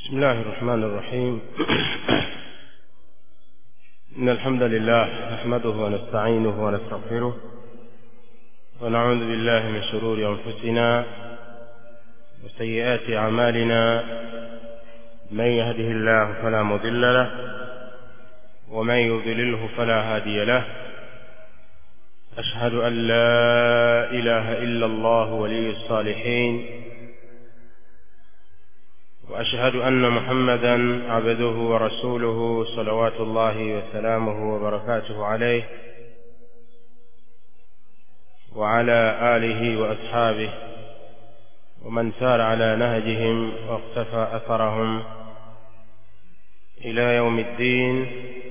بسم الله الرحمن الرحيم إن الحمد لله نحمده ونستعينه ونستغفره ونعوذ بالله من شرور أنفسنا وسيئات أعمالنا من يهده الله فلا مضل له ومن يضلله فلا هادي له أشهد أن لا إله إلا الله ولي الصالحين وأشهد أن محمدا عبده ورسوله صلوات الله وسلامه وبركاته عليه وعلى آله وأصحابه ومن سار على نهجهم واقتفى أثرهم إلى يوم الدين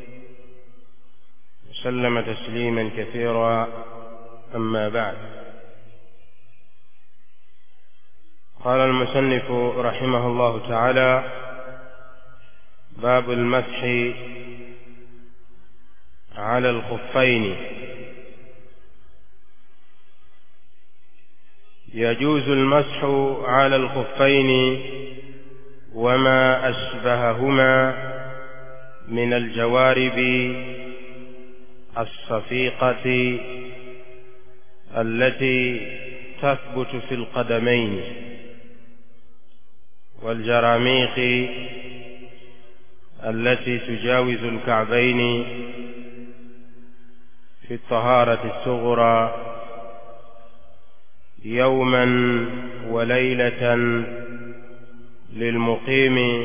وسلم تسليما كثيرا أما بعد قال المصنف رحمه الله تعالى باب المسح على الخفين يجوز المسح على الخفين وما أشبههما من الجوارب الصفيقة التي تثبت في القدمين والجراميق التي تجاوز الكعبين في الطهارة الصغرى يوما وليلة للمقيم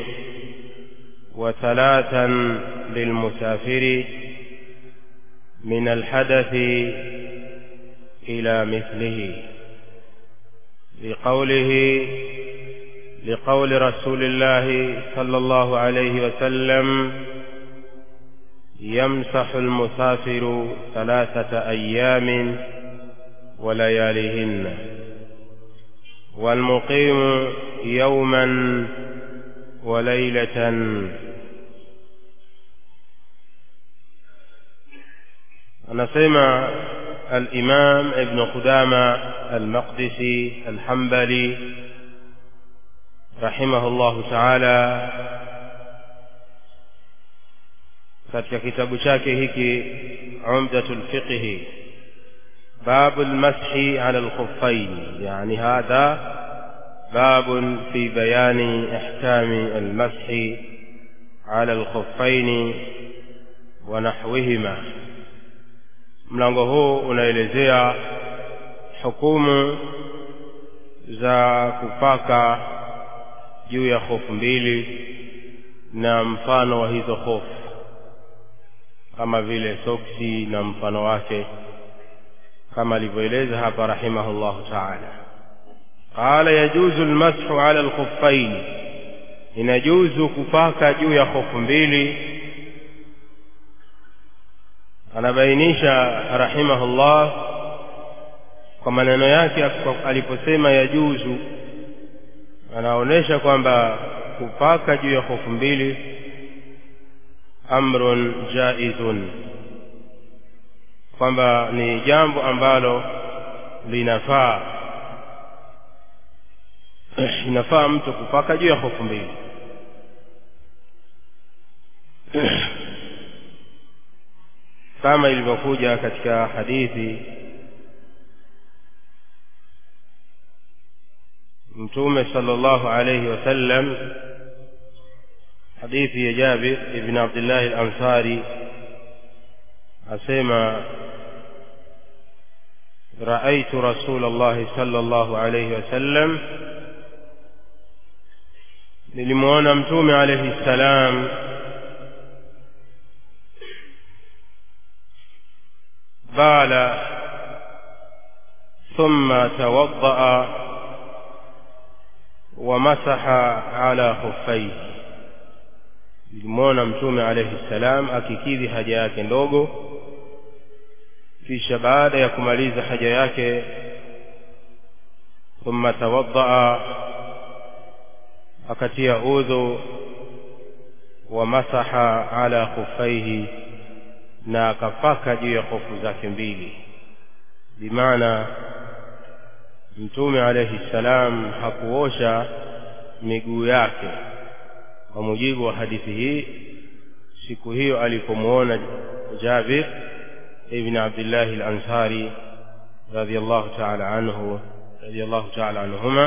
وثلاثا للمسافر من الحدث إلى مثله لقوله لقول رسول الله صلى الله عليه وسلم يمسح المسافر ثلاثة أيام ولياليهن والمقيم يوما وليلة anasema al-Imam Ibn Qudama al-Maqdisi al-Hanbali rahimahullahu ta'ala katika kitabu chake hiki Umdatul Fiqh باب المسح على الخفين يعني هذا باب في بيان احكام المسح على الخفين ونحوهما mlango huu unaelezea hukumu za kupaka juu ya hofu mbili na mfano wa hizo hofu kama vile soksi na mfano wake kama alivyoeleza hapa rahimahullahu taala qala yajuzu almashu ala alkhuffain inajuzu kupaka juu ya hofu mbili anabainisha rahimahullah kwa maneno yake aliposema yajuzu anaonyesha kwamba kupaka juu ya hofu mbili amrun jaizun kwamba ni jambo ambalo linafaa inafaa mtu kupaka juu ya hofu mbili kama ilivyokuja katika hadithi mtume sallallahu alayhi wasallam hadithi ya Jabir ibn Abdullah al-Ansari asema رأيت رسول الله صلى الله عليه وسلم nilimuona mtume alayhi salam bala thumma tawaddaa wa masaha ala khuffaihi nilimwona mtume alayhi salam akikidhi haja yake ndogo kisha baada ya kumaliza haja yake thumma tawaddaa akatia udhu wa masaha ala khuffaihi na akapaka juu ya hofu zake mbili bimaana mtume alayhi salam hakuosha miguu yake kwa mujibu wa hadithi hii siku hiyo alipomuona Jabir ibn Abdullah al-Ansari radiyallahu ta'ala anhu radiyallahu ta'ala anhuma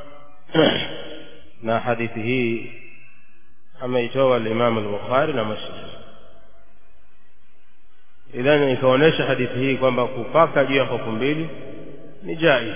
na hadithi hii ameitoa al-Imam al-Bukhari na Muslim idhan ikaonyesha hadithi hii kwamba kupaka juu ya hofu mbili ni jaiz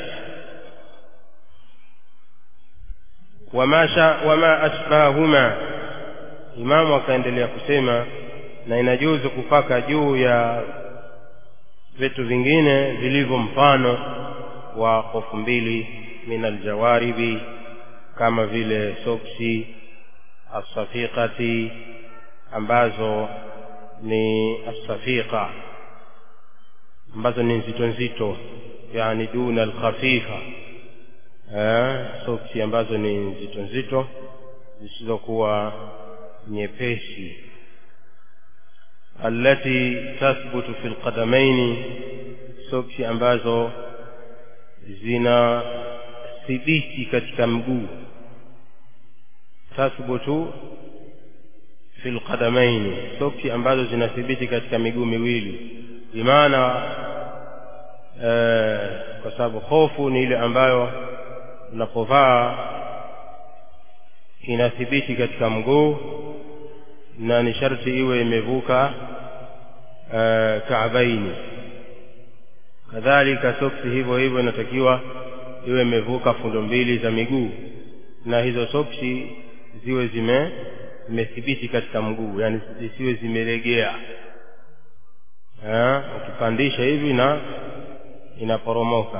wama sha wama asbahuma imamu akaendelea kusema na inajuzu kupaka juu ya vitu vingine vilivyo mfano wa hofu mbili min aljawaribi kama vile soksi asafiqati ambazo ni asafiqa ambazo ni nzito nzito yani duna alkhafifa eh, soksi ambazo ni nzito nzito zisizokuwa nyepesi allati tathbutu fi lqadamaini soksi ambazo zina thibiti katika mguu tathbutu fi lqadamaini soksi ambazo zinathibiti katika miguu miwili bimaana eh, kwa sababu hofu ni ile ambayo unapovaa inathibiti katika mguu na ni sharti iwe imevuka eh, kaabaini kadhalika soksi hivyo hivyo inatakiwa iwe imevuka fundo mbili za miguu na hizo soksi ziwe zime zimethibiti katika mguu yani zisiwe zimelegea eh, ukipandisha hivi na inaporomoka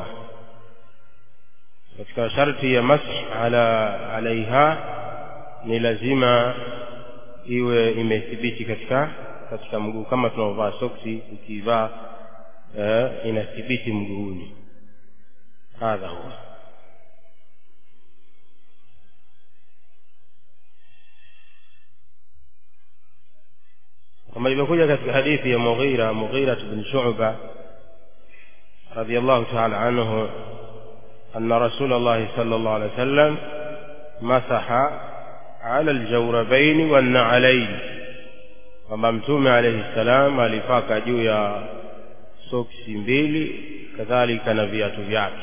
katika sharti ya mash ala alaiha ni lazima iwe imethibiti katika katika mguu kama tunaovaa soksi ukivaa eh, inathibiti mguuni hadha huwa kama ilivyokuja katika hadithi ya Mughira Mughira bin Shu'ba radiyallahu ta'ala anhu أن رسول الله صلى الله عليه وسلم مسح على الجوربين والنعلين kwamba mtume alayhi salam alipaka juu ya soksi mbili kadhalika na viatu vyake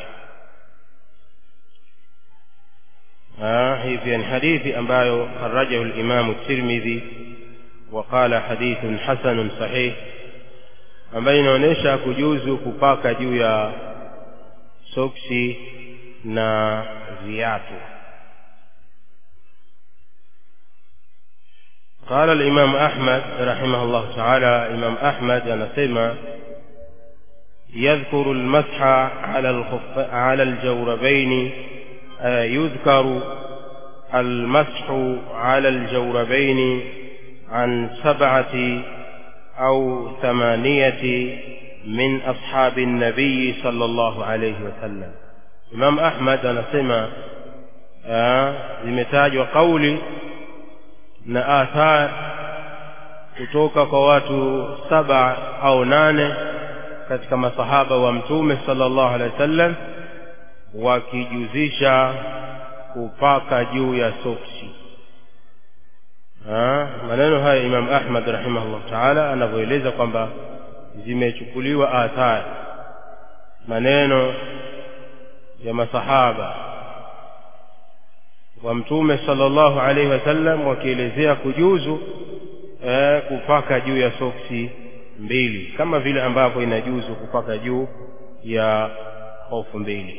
hii pia ni hadithi ambayo kharajahu limamu tirmidhi وقال حديث حسن صحيح ambayo inaonyesha kujuzu kupaka juu ya soksi na viatu قال الإمام أحمد رحمه الله تعالى إمام أحمد أنسمى يذكر المسح على الخف على الجوربين يذكر المسح على الجوربين عن سبعة أو ثمانية من أصحاب النبي صلى الله عليه وسلم إمام أحمد anasema zimetajwa kauli na athar kutoka kwa watu saba au nane katika masahaba wa mtume sallallahu alaihi wasallam wakijuzisha kupaka juu ya soksi maneno haya Imam Ahmad rahimahullah taala anavyoeleza kwamba zimechukuliwa athari maneno ya masahaba wa mtume sallallahu alaihi wasallam wakielezea kujuzu eh, kupaka juu ya soksi mbili kama vile ambavyo inajuzu kupaka juu ya hofu mbili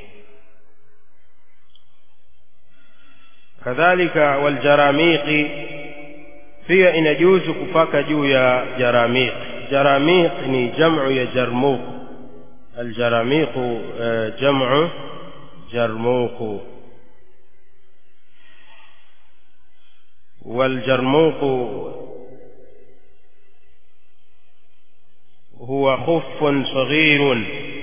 kadhalika waljaramiqi pia inajuzu kupaka juu ya jaramiq jaramiq ni jamu ya jarmuq aljaramiqu jamu jarmuq والجرموق هو خف صغير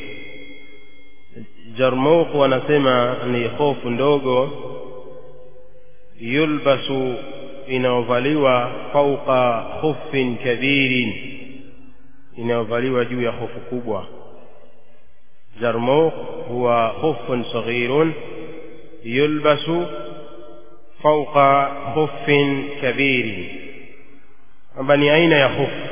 jarmuq wanasema ni hofu ndogo yulbasu inayovaliwa fauqa khufin kabirin inayovaliwa juu ya hofu kubwa jarmuq huwa khufun saghirun yulbasu fauqa khufin kabiri kwamba ni aina ya hofu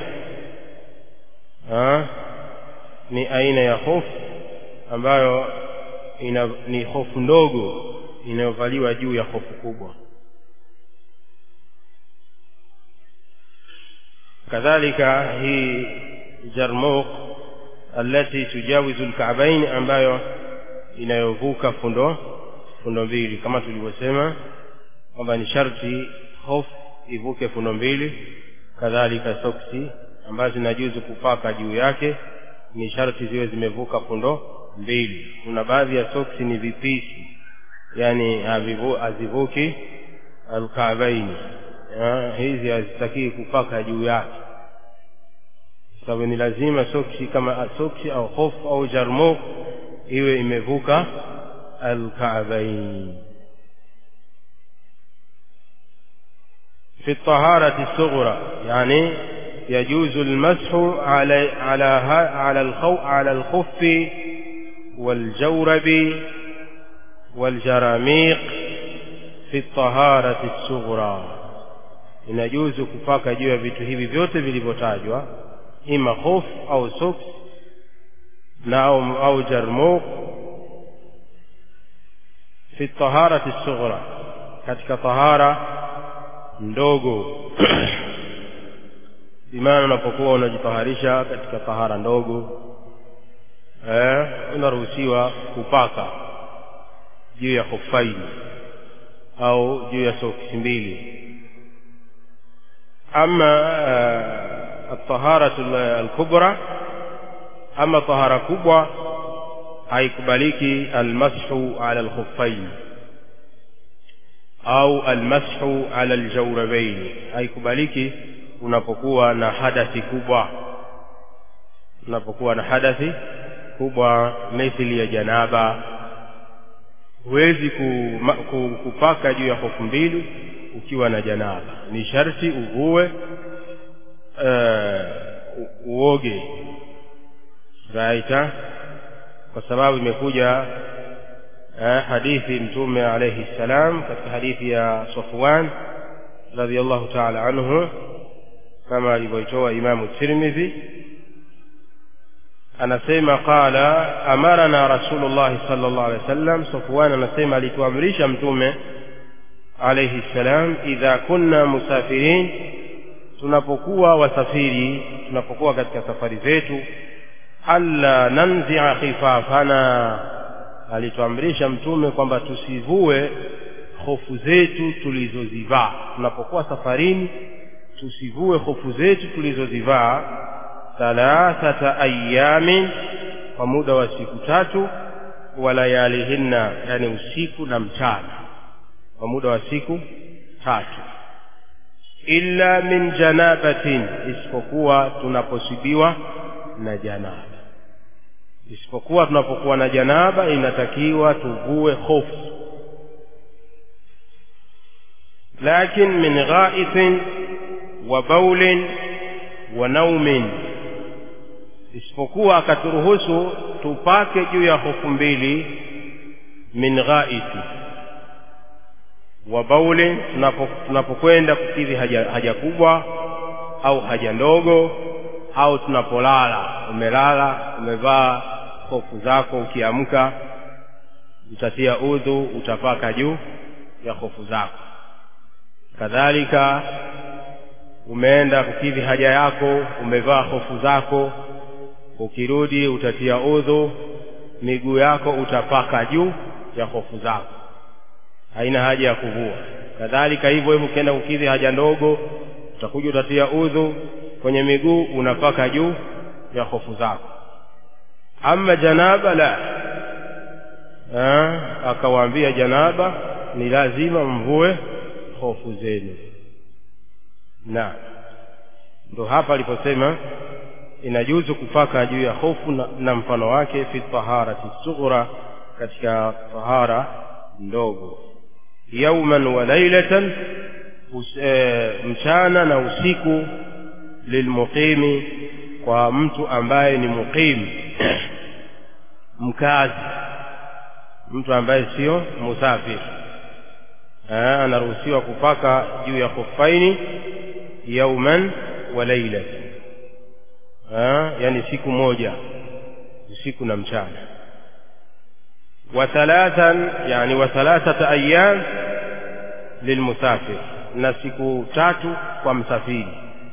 ni aina ya hofu ambayo ina, ni hofu ndogo inayovaliwa juu ya hofu kubwa kadhalika hii jarmuq allati tujawizu lkaabain ambayo inayovuka fundo fundo mbili kama tulivyosema kwamba ni sharti hofu ivuke fundo mbili kadhalika soksi ambazo zinajuzu kupaka juu yake ni sharti ziwe zimevuka fundo mbili kuna baadhi ya soksi ni vipisi yani hazivuki alkaabaini hizi hazitakii kupaka juu yake sababu ni lazima soksi kama soksi au hofu au jarmuk iwe imevuka alkaabaini في الطهارة الصغرى يعني يجوز المسح على على على الخو على الخف والجورب والجراميق في الطهارة الصغرى inajuzu kupaka juu ya vitu hivi vyote vilivyotajwa ima khof au soks na au, au jarmuk fi taharati sughra katika tahara ndogo imana unapokuwa unajitaharisha katika tahara ndogo eh, unaruhusiwa kupaka juu ya hofaini au juu ya soksi mbili ama altaharatu alkubra ama tahara kubwa haikubaliki almashu ala alkhuffain au almashu ala aljawrabain haikubaliki unapokuwa na hadathi kubwa unapokuwa na hadathi kubwa mithili ya janaba huwezi kupaka juu ya hofu mbili ukiwa na janaba ni sharti uvue uh, uoge raita kwa sababu imekuja uh, hadithi mtume alayhi salam katika hadithi ya Safwan radhiallahu ta'ala anhu kama alivyoitoa Imamu Tirmidhi anasema qala amarana rasulullah sallallahu alaihi wasallam Safwan anasema alituamrisha mtume alayhi salam idha kunna musafirin tunapokuwa wasafiri tunapokuwa katika safari zetu alla nanzia khifafana alituamrisha mtume kwamba tusivue hofu zetu tulizozivaa tunapokuwa safarini tusivue hofu zetu tulizozivaa thalathata ayamin kwa muda wa siku tatu wa layalihinna yani usiku na mchana kwa muda wa siku tatu illa min janabatin isipokuwa tunaposibiwa na janaba isipokuwa tunapokuwa na janaba inatakiwa tuvue hofu lakin min ghaithin wa baulin wa naumin isipokuwa akaturuhusu tupake juu ya hofu mbili min ghaiti wa baulin tunapokwenda kukidhi haja, haja kubwa au haja ndogo au tunapolala umelala umevaa hofu zako ukiamka utatia udhu utapaka juu ya hofu zako kadhalika umeenda kukidhi haja yako umevaa hofu zako ukirudi utatia udhu miguu yako utapaka juu ya hofu zako haina haja ya kuvua kadhalika hivyo hivyo ukienda kukidhi haja ndogo utakuja utatia udhu kwenye miguu unapaka juu ya hofu zako ama janaba la akawaambia janaba ni lazima mvue hofu zenu na ndo hapa aliposema inajuzu kupaka juu ya hofu na, na mfano wake fi taharati sughra katika tahara ndogo yauman wa lailatan e, mchana na usiku lilmuqimi kwa mtu ambaye ni muqim mkazi mtu ambaye sio musafiri anaruhusiwa kupaka juu ya khuffaini yauman wa lailatan yani siku moja usiku na mchana wa thalathan yani wa thalathata ayyam lilmusafir na siku tatu kwa msafiri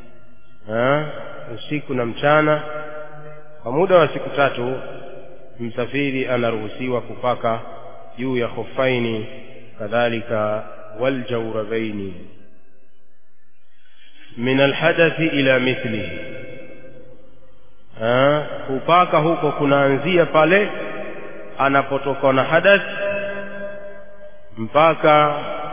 usiku na mchana kwa muda wa siku tatu msafiri anaruhusiwa kupaka juu ya khuffaini kadhalika waljawrabaini min alhadathi ila mithlihi kupaka huko kunaanzia pale anapotoka na hadath mpaka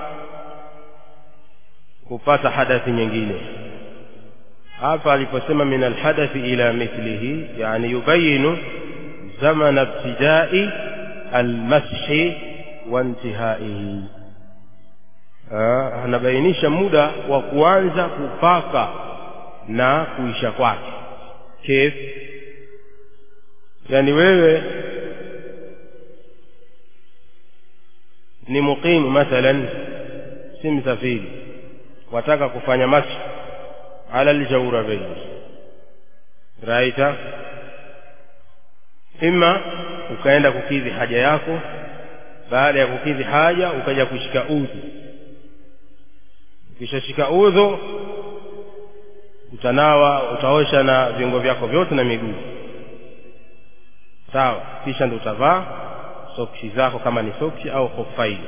kupata hadathi nyingine hapa aliposema min alhadathi ila mithlihi yani yubayinu zamana ibtidai almashi wa intihaihi anabainisha muda wa kuanza kupaka na kuisha kwake kif yani wewe ni muqimu mathalan si msafiri wataka kufanya mashi ala aljawrabain raita ima ukaenda kukidhi haja yako baada ya kukidhi haja ukaja kushika udhu ukishashika udhu utanawa utaosha na viungo vyako vyote na miguu sawa kisha ndo utavaa soksi zako kama ni soksi au khuffaini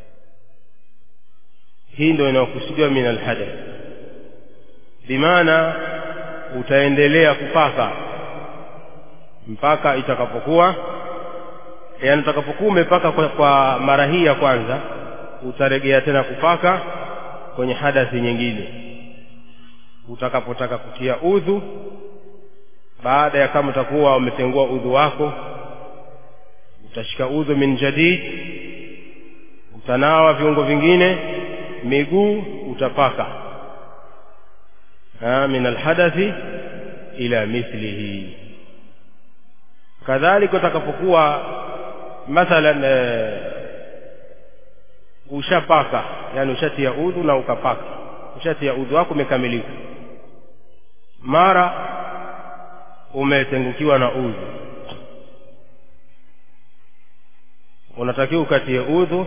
hii ndio inayokusudiwa min alhadath bimaana utaendelea kupaka mpaka itakapokuwa yaani utakapokuwa umepaka kwa, kwa mara hii ya kwanza utaregea tena kupaka kwenye hadathi nyingine utakapotaka kutia udhu baada ya kama utakuwa umetengua udhu wako utashika udhu min jadid utanawa viungo vingine miguu utapaka min alhadathi ila mithlihi kadhalika utakapokuwa mathalan e, ushapaka yani ushatia udhu na ukapaka ushatia udhu wako umekamilika mara umetengukiwa na udhu unatakiwa ukatie udhu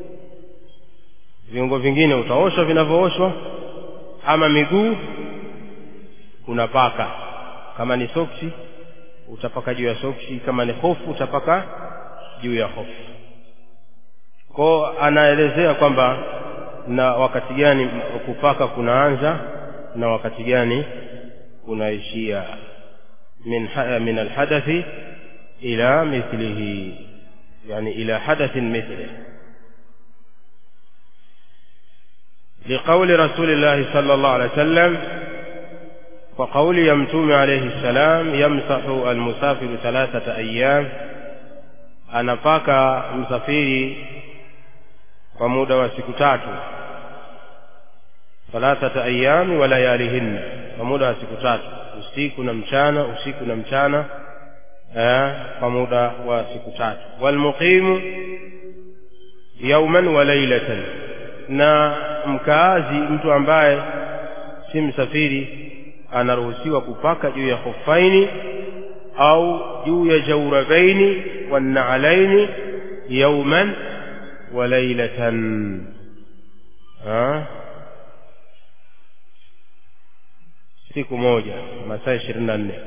viungo vingine utaoshwa vinavyooshwa ama miguu unapaka kama ni soksi utapaka juu ya soksi kama ni hofu utapaka juu ya hofu kwao anaelezea kwamba na wakati gani kupaka kunaanza na wakati gani kunaishia min, min alhadathi ila mithlihi yani ila hadathin mithlihi لقول رسول الله صلى الله عليه وسلم وقول يمتوم عليه السلام يمسح المسافر ثلاثة أيام anapaka msafiri kwa muda wa siku tatu thalathata ayami wa layalihinna kwa muda wa siku tatu usiku na mchana usiku na mchana kwa muda wa siku tatu walmuqimu yauman wa lailatan na mkaazi mtu ambaye si msafiri anaruhusiwa kupaka juu ya khuffaini au juu ya jawrabaini wannaalaini yauman wa lailatan siku moja masaa ishirini na nne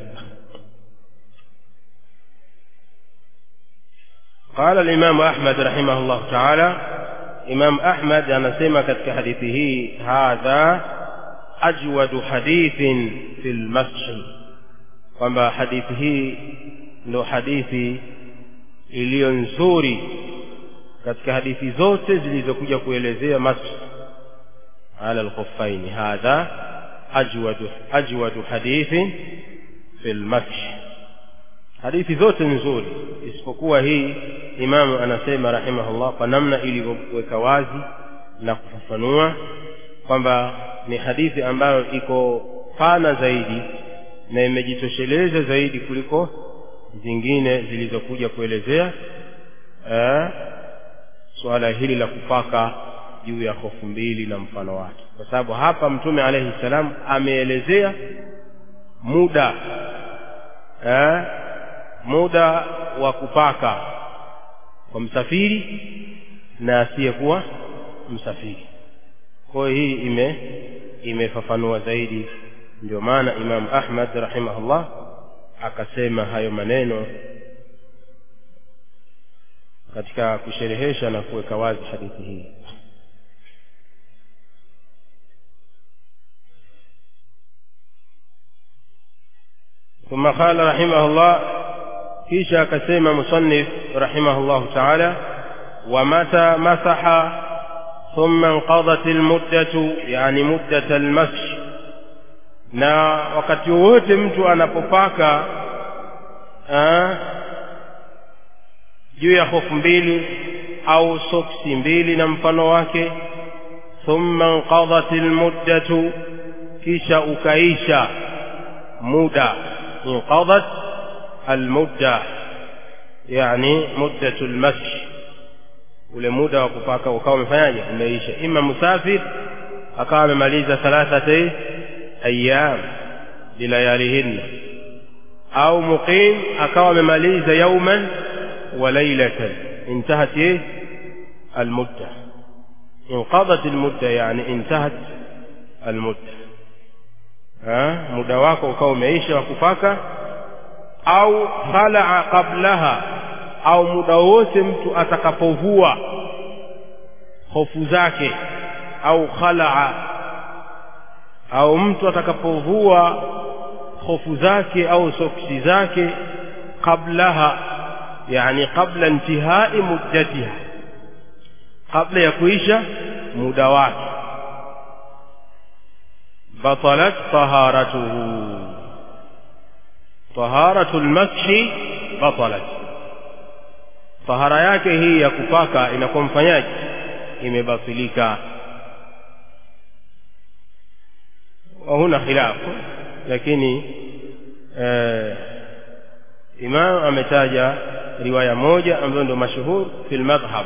قال الإمام أحمد رحمه الله تعالى إمام أحمد anasema katika hadithi hii hadha ajwadu hadithin fi lmashi kwamba hadithi hii ndo hadithi iliyo nzuri katika hadithi zote zilizokuja kuelezea mashi ala lkhuffaini hadha ajwadu, ajwadu hadithin fi lmashi hadithi zote nzuri isipokuwa hii imamu anasema rahimahullah kwa namna ilivyoweka wazi na kufafanua kwamba ni hadithi ambayo iko pana zaidi na imejitosheleza zaidi kuliko zingine zilizokuja kuelezea suala hili la kupaka juu ya hofu mbili na mfano wake kwa sababu hapa mtume alayhi salam ameelezea muda eh, muda wa kupaka kwa msafiri na asiyekuwa msafiri kwa hiyo hii ime imefafanua zaidi ndio maana imam ahmad rahimahullah akasema hayo maneno katika kusherehesha na kuweka wazi hadithi hii ثم قال رحمه الله kisha akasema musannif rahimahullahu taala ومتى مسح ثم انقضت المدة يعني مدة المسح na wakati wowote mtu anapopaka juu ya hofu mbili au soksi mbili na mfano wake thumma inqadhat almuddatu kisha ukaisha muda inqadhat almudda yani muddatu almashi ule muda wa kupaka ukawa umefanyaje umeisha ima musafir akawa amemaliza thalathati ayyam bilayalihinna au muqim akawa amemaliza yauman wa laylatan intahat ايه المده انقضت المده يعني انتهت المده ها muda wako ukawa umeisha wa kupaka au khalaa qablaha au muda wote mtu atakapovua hofu zake au khalaa au mtu atakapovua hofu zake au soksi zake qablaha yani qabla intihai muddatiha kabla ya kuisha muda wake batalat taharatuhu taharatu lmashi batalat tahara yake hii ya kupaka inakuwa mfanyaji imebatilika وهنا خلاف lakini eh, imam ametaja riwaya moja ambayo ndio mashuhur fil madhhab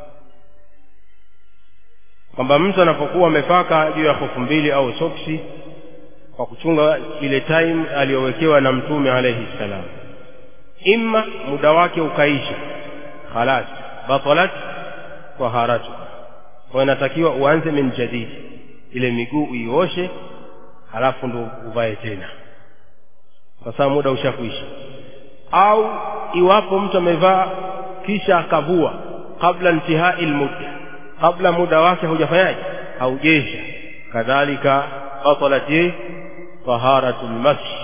kwamba mtu anapokuwa amepaka juu ya hofu mbili au soksi kwa kuchunga ile time aliyowekewa na mtume alayhi salam imma muda wake ukaisha khalas batalat taharatu kwa inatakiwa uanze min jadid ile miguu uioshe halafu ndo uvae tena kwa sababu muda ushakuisha au iwapo mtu amevaa kisha akavua kabla intihai lmudda kabla muda wake haujafanyaje haujesha kadhalika batalat taharatu lmashi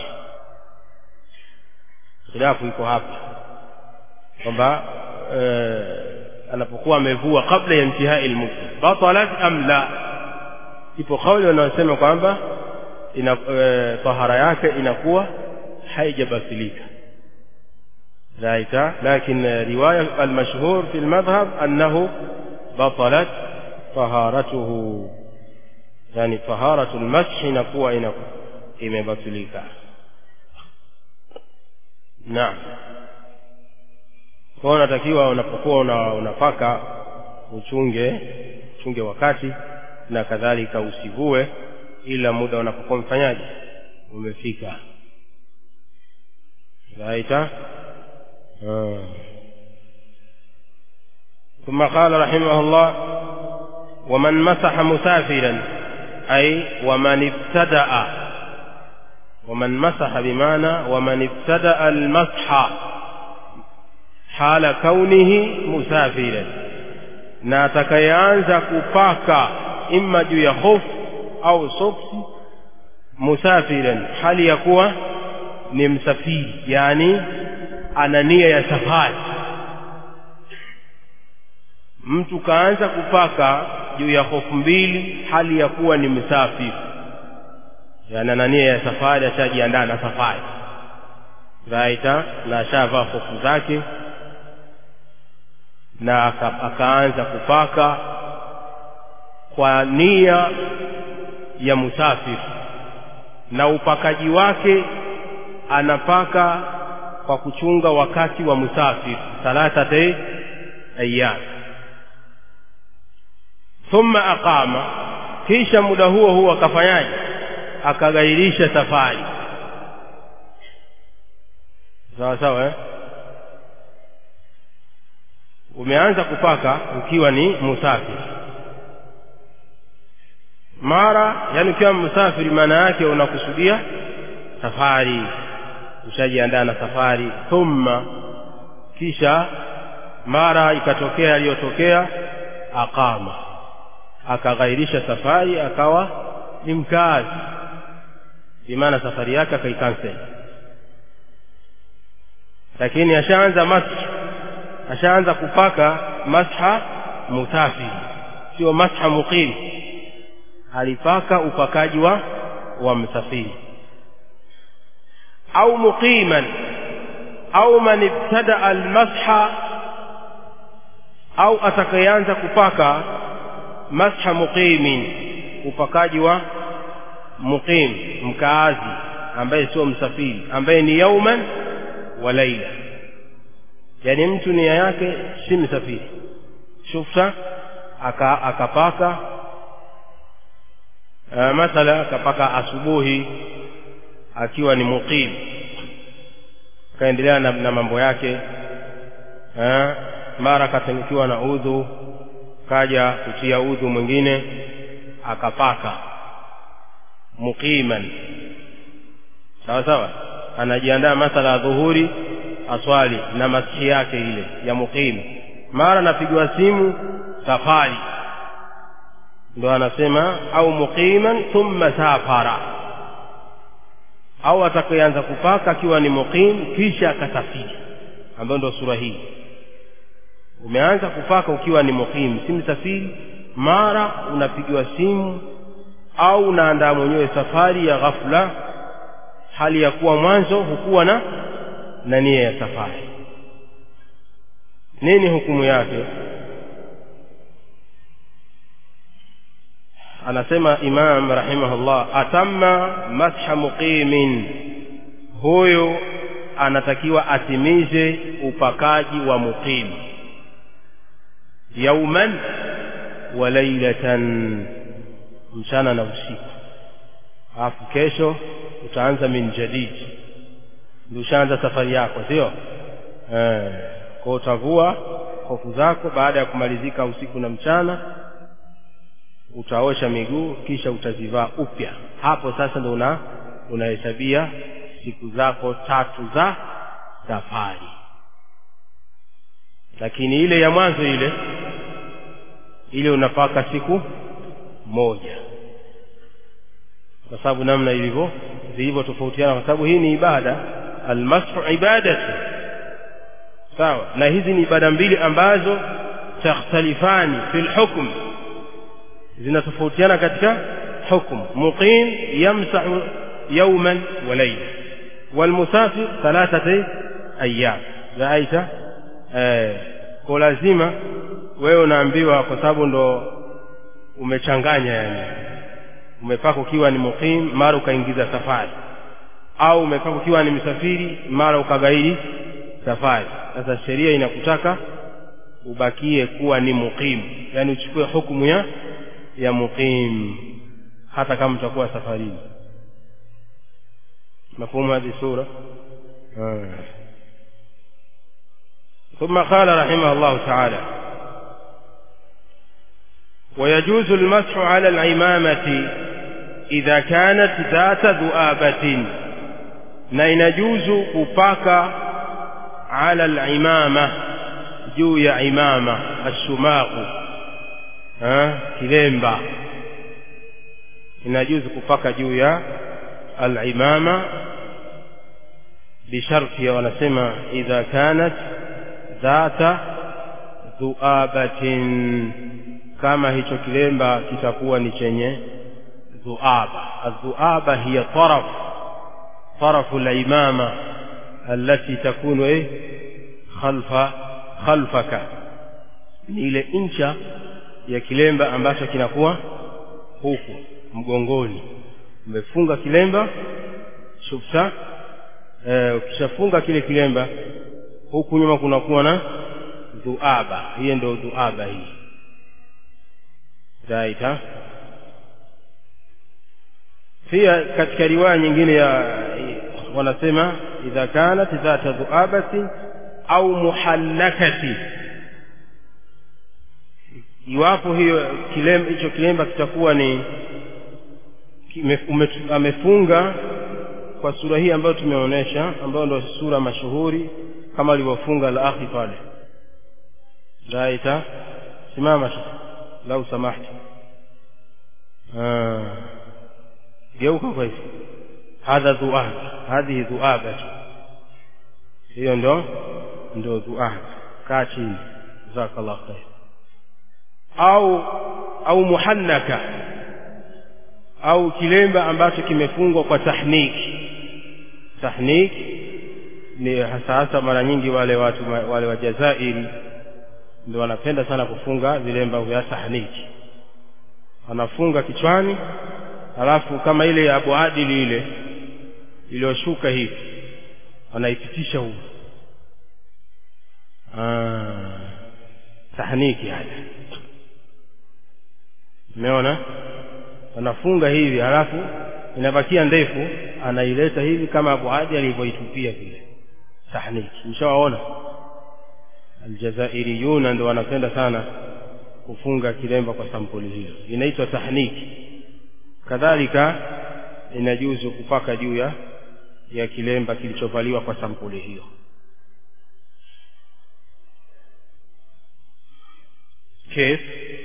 khilafu iko hapa kwamba eh, anapokuwa amevua kabla ya intihai lmudda batalat am la ipo kauli wanaosema kwamba ina e, tahara yake inakuwa haijabatilika ذلك لكن رواية المشهور في المذهب أنه بطلت طهارته يعني طهارة المسح نقوى إنكو إما بطلك نعم kwa unatakiwa unapokuwa una, unapaka uchunge uchunge wakati na kadhalika usivue ila muda unapokuwa mfanyaji umefika raita ثم قال رحمه الله ومن مسح مسافرا أي ومن ابتدأ ومن مسح بمعنى ومن ابتدأ المسح حال كونه مسافرا na atakayeanza kupaka imma juu ya hofu au soksi musafiran hali ya kuwa ni msafiri yani ana nia ya safari mtu kaanza kupaka juu ya hofu mbili hali ya kuwa ni msafiri yani ana nia ya safari ashajiandaa na safari raita na ashavaa hofu zake na aka, akaanza kupaka kwa nia ya musafiri na upakaji wake anapaka kwa kuchunga wakati wa musafiri thalathate ayyam thumma aqama kisha muda huo huo akafanyaje akagairisha safari sawa sawa eh? umeanza kupaka ukiwa ni musafiri mara yani ukiwa msafiri maana yake unakusudia safari ushajiandaa na safari thumma kisha mara ikatokea aliyotokea aqama akaghairisha safari akawa ni mkazi bimaana safari yake akaikansel lakini ashaanza mash ashaanza kupaka masha musafiri sio masha muqim alipaka upakaji wa wa msafiri au muqiman au man ibtada almasha au atakayeanza kupaka masha muqimin upakaji wa muqim mkaazi ambaye sio msafiri ambaye ni yauman wa laila yani mtu nia yake si msafiri shufta aka akapaka uh, mathala akapaka asubuhi akiwa ni muqim akaendelea na, na mambo yake uh, mara akatangikiwa na udhu kaja kutia udhu mwingine akapaka muqiman sawa sawa anajiandaa mathala ya dhuhuri aswali na masihi yake ile ya muqim mara napigiwa simu safari ndo anasema au muqiman thumma safara au atakayeanza kupaka akiwa ni muqim kisha akasafiri ambayo ndo sura hii umeanza kupaka ukiwa ni muqim si msafiri mara unapigiwa simu au unaandaa mwenyewe safari ya ghafla hali ya kuwa mwanzo hukuwa na na nia ya safari nini hukumu yake anasema imam rahimahullah atamma masha muqimin huyu anatakiwa atimize upakaji wa muqim yauman wa lailatan mchana na usiku alafu kesho utaanza min jadid ndio ushaanza safari yako sio eh kwa utavua hofu zako baada ya kumalizika usiku na mchana utaosha miguu kisha utazivaa upya hapo sasa ndio una unahesabia siku zako tatu za safari lakini ile ya mwanzo ile ile unapaka siku moja kwa sababu namna ilivyo zilivyotofautiana kwa sababu hii ni ibada almashu ibadatu sawa na hizi ni ibada mbili ambazo takhtalifani fil hukm zinatofautiana katika hukm muqim yamsahu yawman wa layla walmusafir thalathati ayyam raaita eh kwa lazima wewe unaambiwa kwa sababu ndo umechanganya yani umepaka ukiwa ni muqim mara ukaingiza safari au umepaka ukiwa ni msafiri mara ukagairi safari sasa sheria inakutaka ubakie kuwa ni muqim yani uchukue hukumu ya ya muqim hata kama utakuwa safarini مفهوم هذه السورة آه. ثم قال رحمه الله تعالى ويجوز المسح على العمامة إذا كانت ذات ذؤابة na inajuzu kupaka ala al-imama juu ya imama ashumaku kilemba inajuzu kupaka juu ya al-imama bisharti wanasema idha kanat dhata dhuabatin kama hicho kilemba kitakuwa ni chenye dhuaba adhuaba hiya taraf طرف العمامة التي تكون إيه خلف خلفك ni ile incha ya kilemba ambacho kinakuwa huku mgongoni umefunga kilemba shufta eh, ukishafunga kile kilemba huku nyuma kunakuwa na dhuaba hiyo ndio dhuaba hii raita pia katika riwaya nyingine ya wanasema idha kanat dhata dhuabati au muhallakati iwapo hiyo kilemba hicho kilemba kitakuwa ni kime, umetu, amefunga kwa sura hii ambayo tumeonyesha ambayo ndio sura mashuhuri kama alivyofunga al-akhi pale raita simama lau samahti geuka kwa hivi hadha dhuab hadhihi dhuabatu hiyo ndo ndo dhuab kaa chini jazakallah khair au au muhannaka au kilemba ambacho kimefungwa kwa tahniki tahniki ni hasa hasa mara nyingi wale watu wale wa Jazairi ndio wanapenda sana kufunga vilemba vya tahniki wanafunga kichwani alafu kama ile ya Abu Adili ile iliyoshuka hivi wanaipitisha huko ah tahniki haya umeona wanafunga hivi halafu inabakia ndefu anaileta hivi kama Abu Adi alivyoitupia vile tahniki mshawaona aljazairiyuna ndio wanapenda sana kufunga kilemba kwa sampuli hiyo inaitwa tahniki kadhalika inajuzu kupaka juu ya ya kilemba kilichovaliwa kwa sampuli hiyo كيف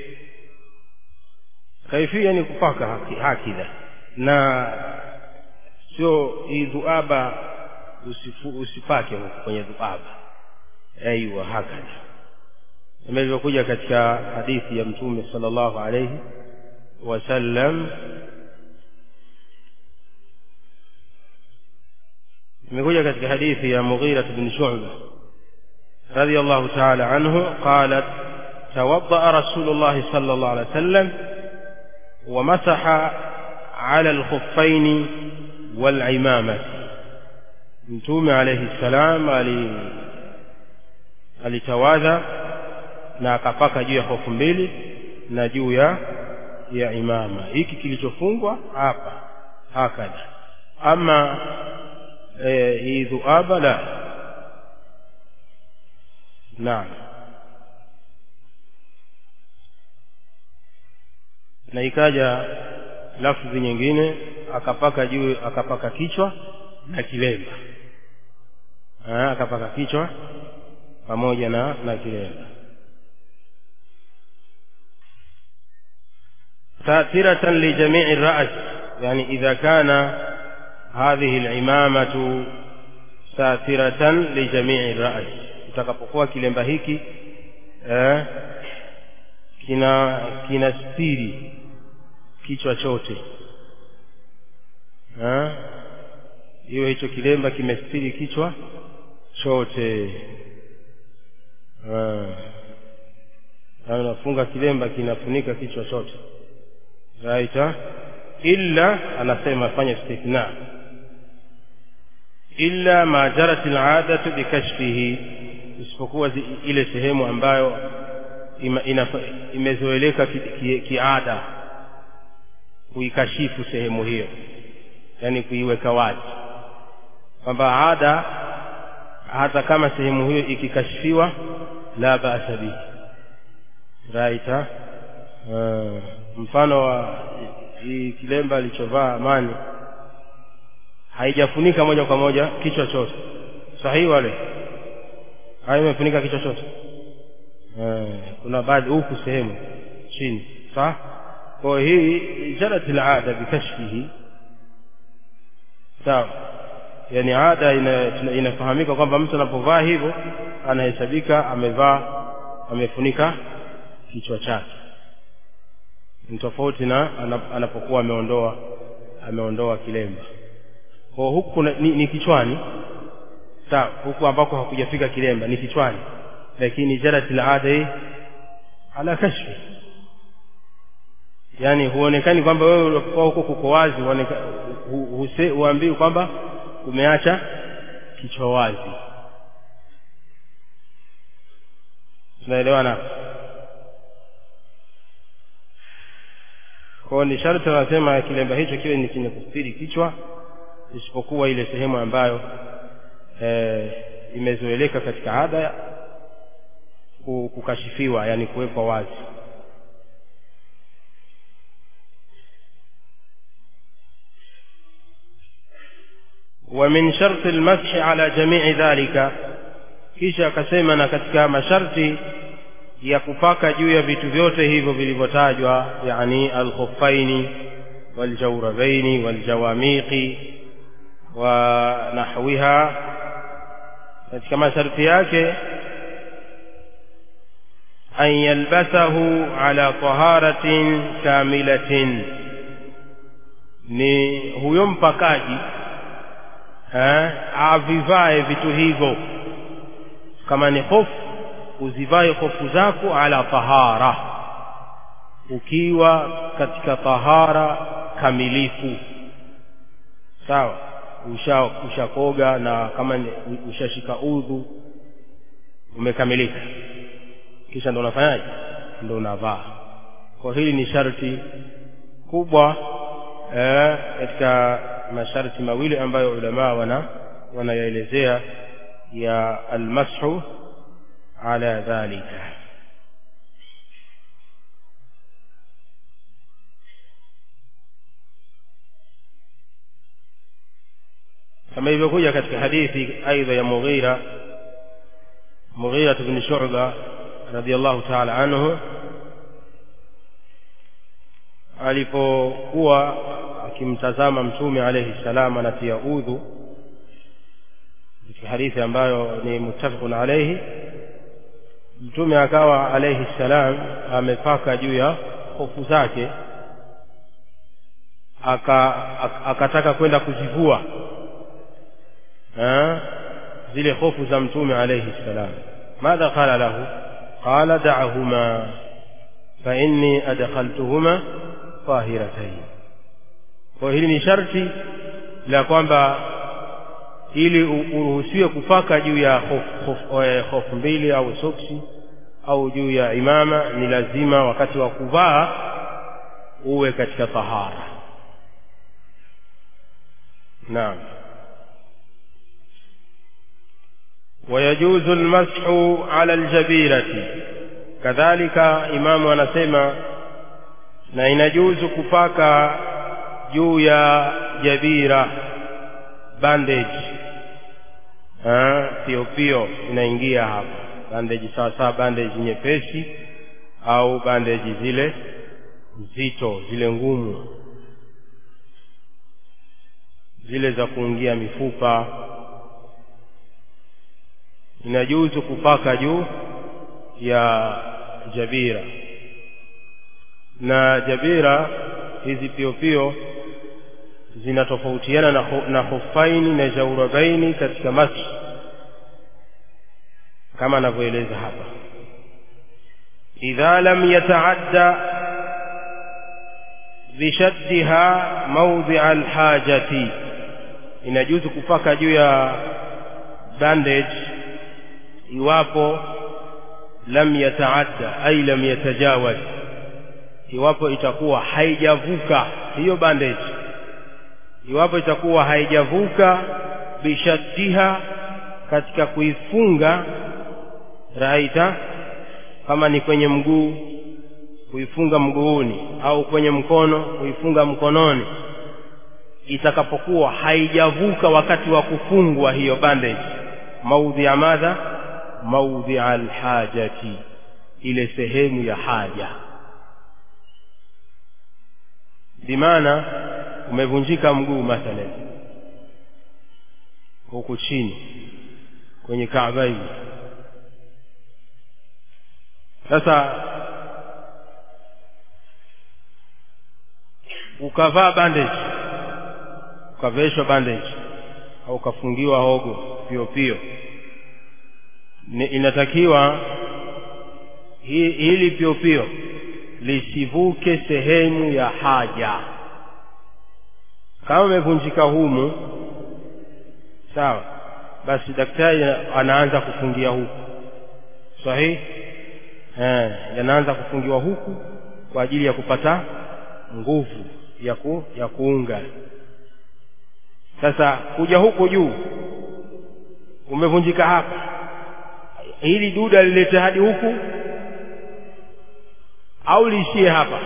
kaifia ni kupaka haki, hakidha na sio hii dhuaba usifu, usipake huko kwenye dhuaba aiwa hakadha kama ilivyokuja katika hadithi ya mtume sallallahu alayhi wasallam imekuja katika hadithi ya Mughira bin Shu'bah radiyallahu ta'ala anhu qalat توضأ رسول الله صلى الله عليه وسلم ومسح على الخفين والعمامة mtume alayhi salam ali alitawadha na akapaka juu ya hofu mbili na juu ya ya imama hiki kilichofungwa hapa hakadha ama e, hii dhuaba la naam na ikaja lafzi nyingine akapaka juu akapaka kichwa na kilemba ha, akapaka kichwa pamoja na na kilemba ساترة لجميع الرأس يعني إذا كان هذه العمامة ساترة لجميع الرأس utakapokuwa kilemba hiki eh, kina kina stiri kichwa chote hiyo hicho kilemba kimestiri kichwa chote unafunga kilemba kinafunika kichwa chote right illa anasema fanya istithna illa ma jarat al'adatu bikashfihi isipokuwa ile sehemu ambayo imezoeleka kiada ki, ki kuikashifu sehemu hiyo yani kuiweka wazi kwamba ada hata kama sehemu hiyo ikikashifiwa la ba'sa bihi right uh, mfano wa hii kilemba alichovaa amani haijafunika moja kwa moja kichwa chote sahihi wale hayo imefunika kichwa chote uh, kuna baadhi huku sehemu chini sawa kwa hii jarat alada bikashfihi sawa yani ada ina, inafahamika kwamba mtu anapovaa hivyo anahesabika amevaa amefunika kichwa chake ni tofauti na anapokuwa ameondoa ameondoa kilemba kwa huku ni, ni kichwani sawa huku ambako hakujafika kilemba ni kichwani lakini jarat alada hii ala kashfi yani huonekani kwamba wewe ulipokuwa huko kuko wazi huambii kwamba umeacha kichwa wazi tunaelewana kwao ni sharti anasema kilemba hicho kiwe ni chenye kustiri kichwa isipokuwa ile sehemu ambayo e, imezoeleka katika ada kukashifiwa yani kuwekwa wazi ومن شرط المسح على جميع ذلك kisha akasema na katika masharti ya kupaka juu ya vitu vyote hivyo vilivyotajwa yani alkhuffaini waljawrabaini waljawamiqi wa nahwiha katika masharti yake an yalbasahu ala taharatin kamilatin ni huyo mpakaji avivae vitu hivyo kama ni hofu uzivae hofu zako ala tahara ukiwa katika tahara kamilifu sawa usha ushakoga na kama ushashika udhu umekamilika kisha ndo unafanyaje ndo unavaa kwa hili ni sharti kubwa katika eh, masharti mawili ambayo ulamaa wana wanayaelezea ya almashu ala dhalika kama ilivyokuja katika hadithi aidha ya Mughira Mughira ibn Shu'ba radiyallahu ta'ala anhu alipokuwa akimtazama mtume alayhi salam anatia udhu katika hadithi ambayo ni muttafaqun alayhi mtume akawa alayhi salam amepaka juu ya hofu zake aka akataka kwenda kuzivua zile hofu za mtume alayhi salam madha qala lahu qala da'ahuma fa inni adkhaltuhuma tahiratayn kwa hili ni sharti la kwamba ili uruhusiwe kupaka juu ya hofu mbili au soksi au juu ya imama ni lazima wakati wa kuvaa uwe katika tahara naam ويجوز المسح على الجبيرة كذلك إمام anasema na inajuzu kupaka juu ya jabira bandage pio pio inaingia hapa bandage sawa sawa bandage nyepesi au bandage zile nzito zile ngumu zile za kuingia mifupa inajuzu kupaka juu ya jabira na jabira hizi pio pio zinatofautiana na, na hufaini na jaurabaini katika maski kama anavyoeleza hapa idha lam yataadda bishaddiha mawdhia alhajati inajuzu kupaka juu ya bandage iwapo lam yataadda ay lam yatajawaz iwapo itakuwa haijavuka hiyo bandage iwapo itakuwa haijavuka bishaddiha katika kuifunga raita kama ni kwenye mguu kuifunga mguuni au kwenye mkono kuifunga mkononi itakapokuwa haijavuka wakati wa kufungwa hiyo bandage maudhi ya madha maudhi alhajati ile sehemu ya haja bimaana umevunjika mguu mathalan huku chini kwenye kaaba hili sasa ukavaa bandage ukaveshwa bandage au ukafungiwa hogo pio pio inatakiwa hi, hili pio pio lisivuke sehemu ya haja kama umevunjika humu sawa basi daktari anaanza kufungia huku sahihi eh yanaanza kufungiwa huku kwa ajili ya kupata nguvu ya, ku, ya kuunga sasa kuja huko juu umevunjika hapa hili duda lilete hadi huku au liishie hapa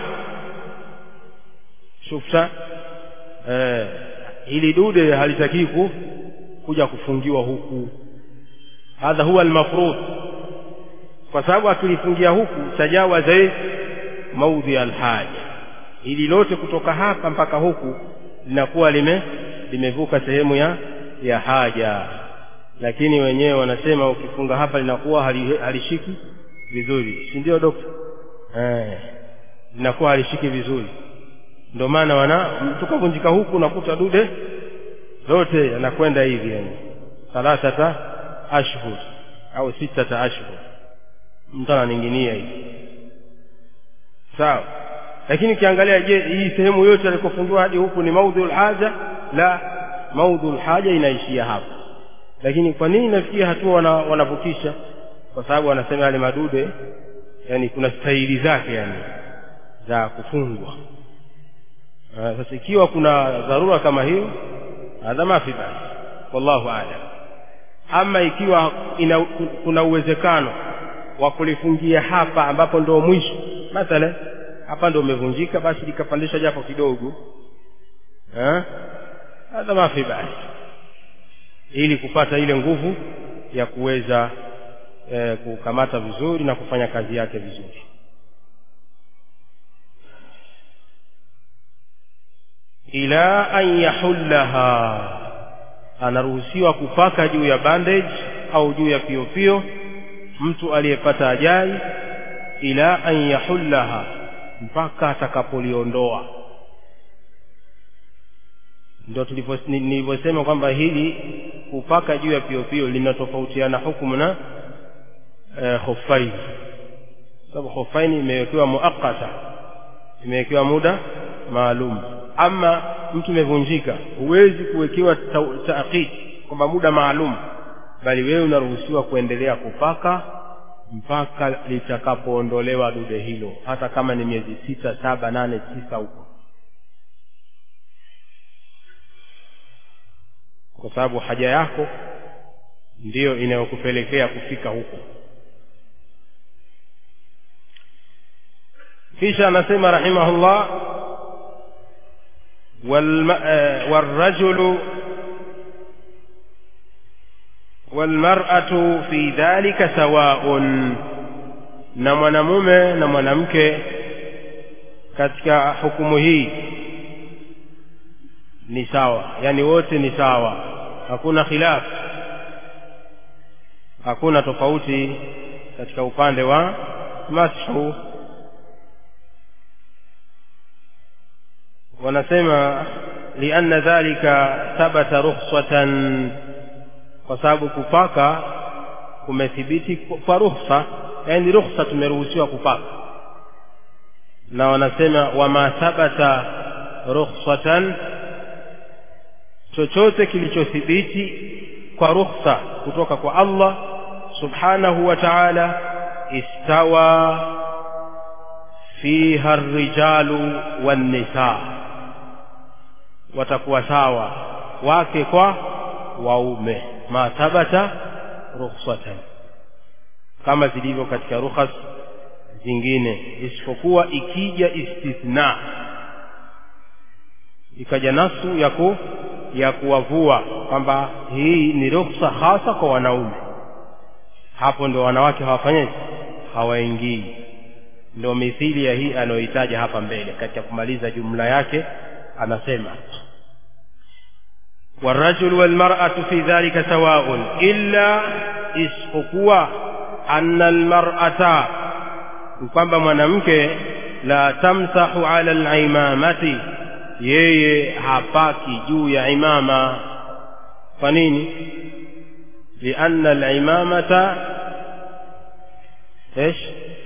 shufta eh, hili dude halitakii ku kuja kufungiwa huku hadha huwa almafrud kwa sababu akilifungia huku tajawaza maudhi alhaja ili lote kutoka hapa mpaka huku linakuwa lime limevuka sehemu ya ya haja lakini wenyewe wanasema ukifunga hapa linakuwa hali, halishiki vizuri si ndio dokta eh linakuwa halishiki vizuri ndio maana wana tukavunjika huku nakuta dude lote yanakwenda hivi yani thalathata ashhur au sitata ashhur mtu ananinginia hivi sawa lakini ukiangalia je hii sehemu yote alikofungiwa hadi huku ni maudhul haja la maudhul haja inaishia hapa lakini kwa nini nafikia hatua wana, wanavukisha kwa sababu wanasema yale madude yani kuna staili zake yani za kufungwa sasa ikiwa kuna dharura kama hiyo hadha mafi basi wallahu aalam ama ikiwa ina, kuna uwezekano wa kulifungia hapa ambapo ndio mwisho mathalan hapa ndio umevunjika basi likapandishwa japo kidogo hadha mafi basi ili kupata ile nguvu ya kuweza eh, kukamata vizuri na kufanya kazi yake vizuri ila an yahullaha anaruhusiwa kupaka juu ya bandage au juu ya piopio mtu aliyepata ajali ila an yahullaha mpaka atakapoliondoa ndio nilivyosema kwamba hili kupaka juu ya piopio linatofautiana hukumu na eh, hofaini sababu hofaini imewekewa muakata imewekewa muda maalum ama mtu imevunjika huwezi kuwekewa taakid kwamba muda maalum bali wewe unaruhusiwa kuendelea kupaka mpaka litakapoondolewa dude hilo hata kama ni miezi sita saba nane tisa huko kwa sababu haja yako ndiyo inayokupelekea kufika huko kisha anasema rahimahullah والرجل والمرأة في ذلك سواء na mwanamume na mwanamke katika hukumu hii ni sawa yani wote ni sawa hakuna khilaf hakuna tofauti katika upande wa mashu wanasema lianna dhalika thabata rukhsatan kwa sababu kupaka kumethibiti kwa rukhsa yani rukhsa tumeruhusiwa kupaka na wanasema wama thabata rukhsatan chochote kilichothibiti kwa rukhsa kutoka kwa Allah subhanahu wa ta'ala istawa fiha ar-rijalu wan-nisaa watakuwa sawa wake kwa waume ma thabata rukhsatan kama zilivyo katika rukhas zingine isipokuwa ikija istithna ikaja nasu ya ku ya kuwavua kwamba hii ni rukhsa hasa kwa wanaume hapo ndio wanawake hawafanyeje hawaingii ndio mithili ya hii anayoitaja hapa mbele katika kumaliza jumla yake anasema والرجل والمرأة في ذلك سواء إلا isipokuwa anna almar'ata kwamba mwanamke la tamsahu ala alaimamati yeye hapaki juu ya imama kwa nini lianna alimamata ايش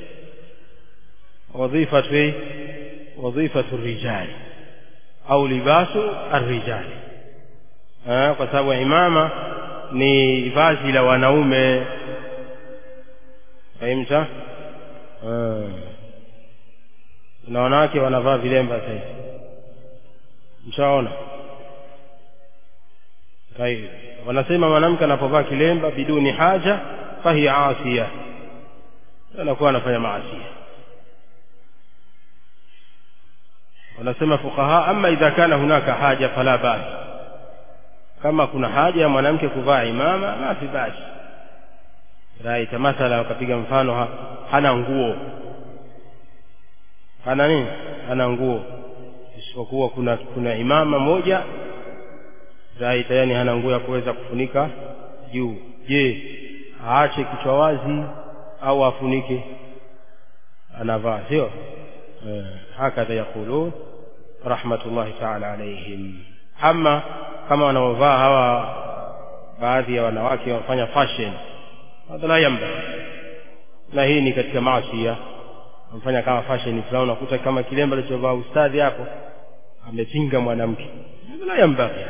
وظيفة ايه وظيفة الرجال au libasu arrijali kwa sababu imama ni vazi la wanaume fahimta na wanawake wanavaa vilemba sasa hivi mshaona طيب wanasema mwanamke anapovaa kilemba biduni haja fahiya asiya anakuwa anafanya maasia wanasema fuqaha ama idha kana hunaka haja fala basi kama kuna haja ya mwanamke kuvaa imama mafi basi raita mathala wakapiga mfano ha, hana nguo hana nini hana nguo isipokuwa kuna kuna imama moja raita yani hana nguo ya kuweza kufunika juu je aache kichwa wazi au afunike anavaa sio eh, hakadha yaqulun rahmatullahi taala alaihim ama kama wanaovaa hawa baadhi ya wanawake wanafanya fashion hadha la yamba na hii ni katika maasia wamfanya kama fashion fulani unakuta kama kilemba alichovaa ustadhi hapo amepinga mwanamke hadha la yamba